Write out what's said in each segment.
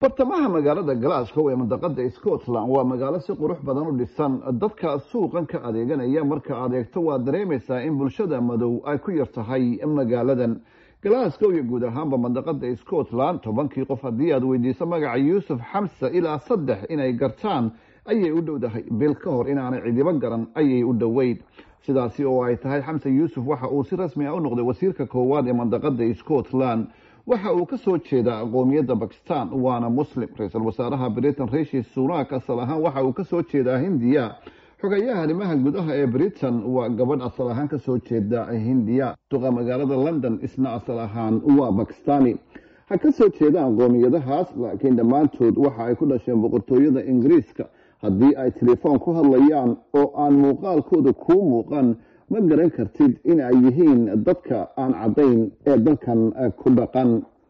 bartamaha magaalada glasgow ee mandaqada scotland waa magaalo si qurux badan u dhisan dadka suuqan ka adeeganaya marka adeegto waad dareemaysaa in bulshada madow ay ku yar tahay magaaladan glasgow iyo guud ahaanba mandaqada scotland tobankii qof haddii aad weydiiso magaca yuusuf xamse ilaa saddex inay gartaan ayay u dhowdahay bil ka hor inaanay cidibo garan ayay u dhoweyd sidaasi oo ay tahay xamse yuusuf waxa uu si rasmi ah u noqday wasiirka koowaad ee mandaqada scotland waxa uu ka soo jeedaa qoomiyadda bakistan waana muslim ra-iisul wasaaraha britain rishi sunak asal ahaan waxa uu kasoo jeedaa hindiya xogayaha arrimaha gudaha ee britain waa gabadh asal ahaan kasoo jeeda hindiya duqa magaalada london isna asal ahaan waa bakistani ha ka soo jeedaan qoomiyadahaas laakiin dhammaantood waxa ay ku dhasheen boqortooyada ingiriiska haddii ay telefoon ku hadlayaan oo aan muuqaalkooda kuu muuqan ma garan kartid in ay yihiin dadka aan caddayn ee dalkan ku dhaqan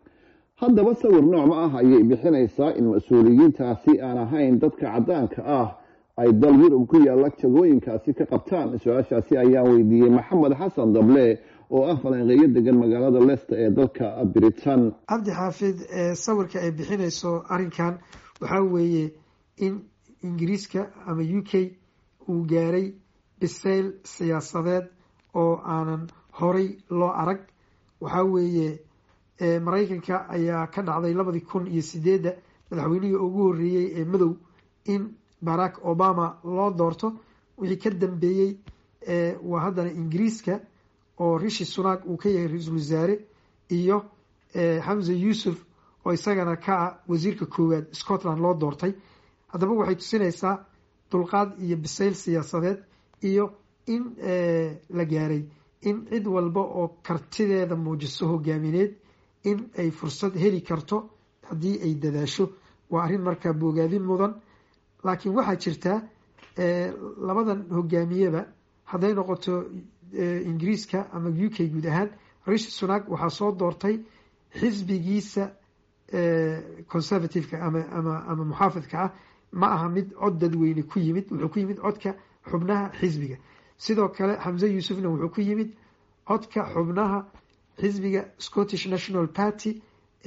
haddaba sawir nooc ma ah ayay bixinaysaa in mas-uuliyiintaasi aan ahayn dadka caddaanka ah ay dal yurub ku yaalla jagooyinkaasi ka qabtaan su-aashaasi ayaan weydiiyey maxamed xasan dable oo ah falanqeeyo degan magaalada leicester ee dalka britain cabdi xaafid sawirka ay bixinayso arrinkan waxaa weeye in ingiriiska ama u k uu gaaray bisayl siyaasadeed oo aanan horay loo arag waxaa weeye maraykanka ayaa ka dhacday labadii kun iyo sideedda madaxweynihii ugu horreeyey ee madow in barack obama loo doorto wixii ka dambeeyey waa haddana ingiriiska oo rishi sunak uu ka yahay ra-iisul wasaare iyo xamse yuusuf oo isagana ka ah wasiirka koowaad scotland loo doortay haddaba waxay tusinaysaa dulqaad iyo bisayl siyaasadeed iyo in la gaaray in cid walba oo kartideeda muujiso hogaamineed in ay fursad heli karto haddii ay dadaasho waa arrin markaa boogaadin mudan laakiin waxaa jirtaa labadan hogaamiyeba hadday noqoto ingiriiska ama u k guud ahaan rishi sunak waxaa soo doortay xisbigiisa conservativeka ama ama ama muxaafidka ah ma aha mid cod dadweyne ku yimid wuxuu ku yimid codka xubnaha xisbiga sidoo kale xamse yuusufna wuxuu ku yimid codka xubnaha xisbiga scottish national party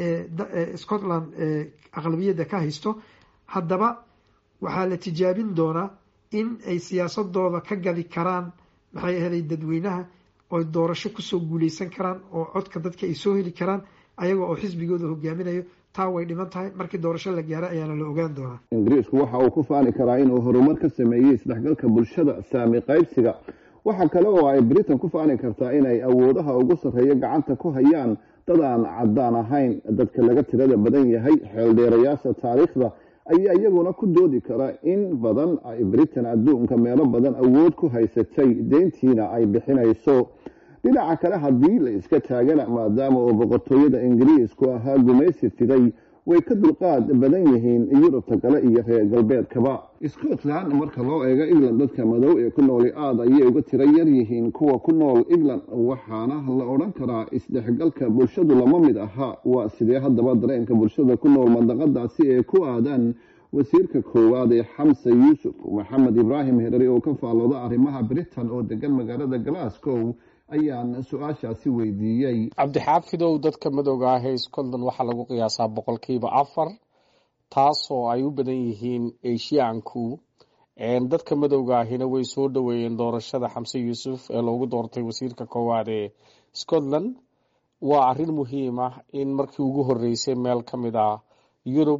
ee scotland aqlabiyadda ka haysto haddaba waxaa la tijaabin doonaa in ay siyaasadooda ka gadi karaan maxay ahaday dadweynaha oo doorasho kusoo guuleysan karaan oo codka dadka ay soo heli karaan ayaga oo xisbigooda hogaaminayo taa way dhiman tahay markii doorasho la gaaro ayaana la ogaan doonaa ingiriisku waxa uu ku faani karaa inuu horumar ka sameeyey isdhexgalka bulshada saami qaybsiga waxa kale oo ay britain ku faani kartaa inay awoodaha ugu sarreeya gacanta ku hayaan dad aan caddaan ahayn dadka laga tirada badan yahay xeeldheerayaasha taariikhda ayaa iyaguna ku doodi kara in badan ay britain adduunka meelo badan awood ku haysatay deyntiina ay bixinayso dhinaca kale haddii la iska taagana maadaama oo boqortooyada ingiriisku ahaa gumaysi fiday way ka dulqaad badan yihiin yurubta kale iyo reer galbeedkaba scotland marka loo eego england dadka madow ee ku nooli aad ayay uga tiro yar yihiin kuwa ku nool england waxaana la odhan karaa isdhexgalka bulshadu lama mid aha waa sidee haddaba dareenka bulshada ku nool mandaqadaasi ee ku aadaan wasiirka koowaad ee xamse yuusuf maxamed ibraahim herari oo ka faallooda arrimaha britain oo degan magaalada glasgow ayaan su-aashaasi weydiiyey cabdixaafidow dadka madowga ah ee scotland waxaa lagu qiyaasaa boqolkiiba afar taasoo ay u badan yihiin eshiyaanku dadka madowga ahina way soo dhoweeyeen doorashada xamse yuusuf ee loogu doortay wasiirka koowaad ee scotland waa arrin muhiim ah in markii ugu horeysay meel ka mid ah yurub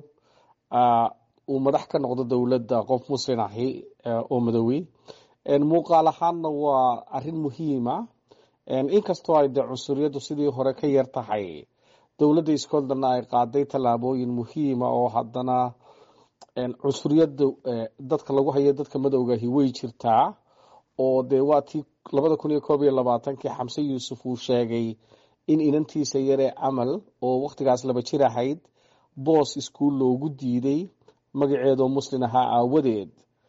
uu madax ka noqdo dowladda qof muslin ahi oo madowey muuqaal ahaanna waa arrin muhiima inkastoo ay dee cunsuriyaddu sidii hore ka yar tahay dowladda scotlandna ay qaaday tallaabooyin muhiima oo haddana cunsuriyadda dadka lagu hayo dadka madowgahi way jirtaa oo dee waa tii labada kun iyo koob iyo labaatankii xamse yuusuf uu sheegay in inantiisa yaree camal oo wakhtigaas laba jir ahayd boos iskuul loogu diiday magaceedoo muslin ahaa aawadeed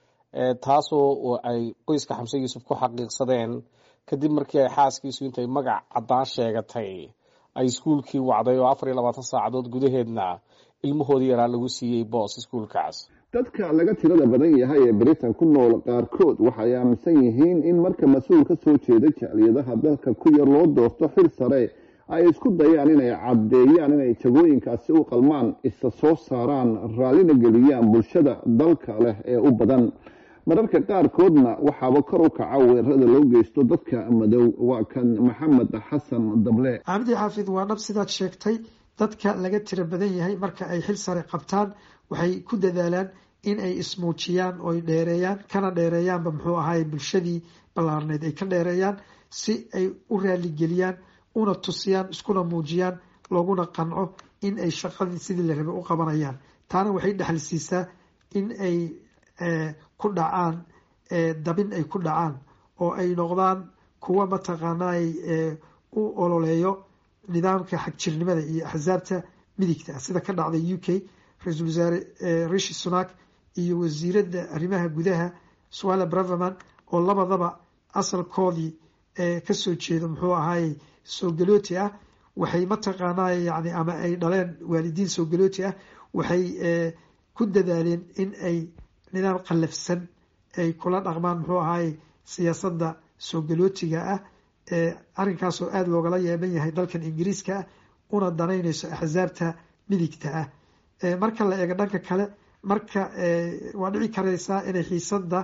taasoo ay qoyska xamse yuusuf ku xaqiiqsadeen kadib markii ay xaaskiisu intay magac caddaan sheegatay ay iskuulkii wacday oo afar iyo labaatan saacadood gudaheedna ilmahoodii yaraa lagu siiyey boos iskuulkaas dadka laga tirada badan yahay ee britain ku nool qaarkood waxay aaminsan yihiin in marka mas-uul ka soo jeeda jaaliyadaha dalka ku yar loo doorto xil sare ay isku dayaan inay caddeeyaan inay jagooyinkaasi u qalmaan isa soo saaraan raallina geliyaan bulshada dalka leh ee u badan mararka qaarkoodna waxaaba kor u kaca weerarada loo geysto dadka madow waa kan maxamed xasan dable cabdi xaafid waa dhab sidaad sheegtay dadka laga tira badan yahay marka ay xil sare qabtaan waxay ku dadaalaan in ay ismuujiyaan oy dheereeyaan kana dheereeyaanba muxuu ahaay bulshadii ballaarneyd ay ka dheereeyaan si ay u raaligeliyaan una tusiyaan iskuna muujiyaan looguna qanco in ay shaqadii sidii la rabay u qabanayaan taana waxay dhexal siisaa in ay ku dhacaan dabin ay ku dhacaan oo ay noqdaan kuwa mataqaanay u ololeeyo nidaamka xagjirnimada iyo axsaabta midigta sida ka dhacday u k ra-iisul wasaare rishi sunak iyo wasiiradda arrimaha gudaha swala braverman oo labadaba asalkoodii kasoo jeeda muxuu ahaayey soogalooti ah waxay mataqaanay yani ama ay dhaleen waalidiin soogalooti ah waxay ku dadaaleen in ay nidaam qallafsan ay kula dhaqmaan muxuu ahaayey siyaasadda soogalotiga ah arrinkaasoo aada loogala yeeban yahay dalkan ingiriiska ah una danaynayso axsaabta midigta ah marka la eego dhanka kale marka waa dhici karaysaa inay xiisada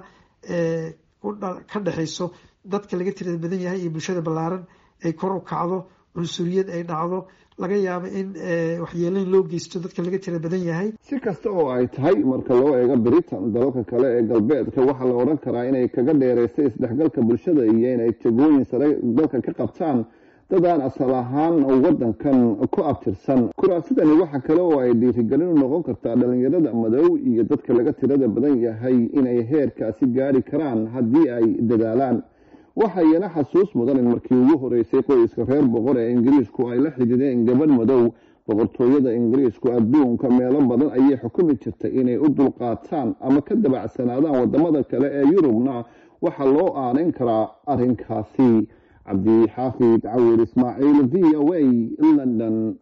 ka dhexeyso dadka laga tirada badan yahay iyo bulshada ballaaran ay kor u kacdo cunsuriyad ay dhacdo laga yaabo in waxyeeleyn loo geysto dadka laga tira badan yahay si kasta oo ay tahay marka loo eego britain dalalka kale ee galbeedka waxaa la odhan karaa inay kaga dheeraysay isdhexgalka bulshada iyo inay jagooyin sare dalka ka qabtaan dad aan asal ahaan wadankan ku abtirsan kuraasidani waxa kale oo ay dhiirigelin u noqon kartaa dhalinyarada madow iyo dadka laga tirada badan yahay inay heerkaasi gaari karaan haddii ay dadaalaan waxayna xasuus mudan in markii ugu horeysay qoyska reer boqor ee ingiriisku ay la xidhiideen gabadh madow boqortooyada ingiriisku adduunka meelo badan ayay xukumi jirtay inay u dulqaataan ama ka dabacsanaadaan wadamada kale ee yurubna waxaa loo aanayn karaa arrinkaasi cabdixaafid cawir ismaaciil v o a london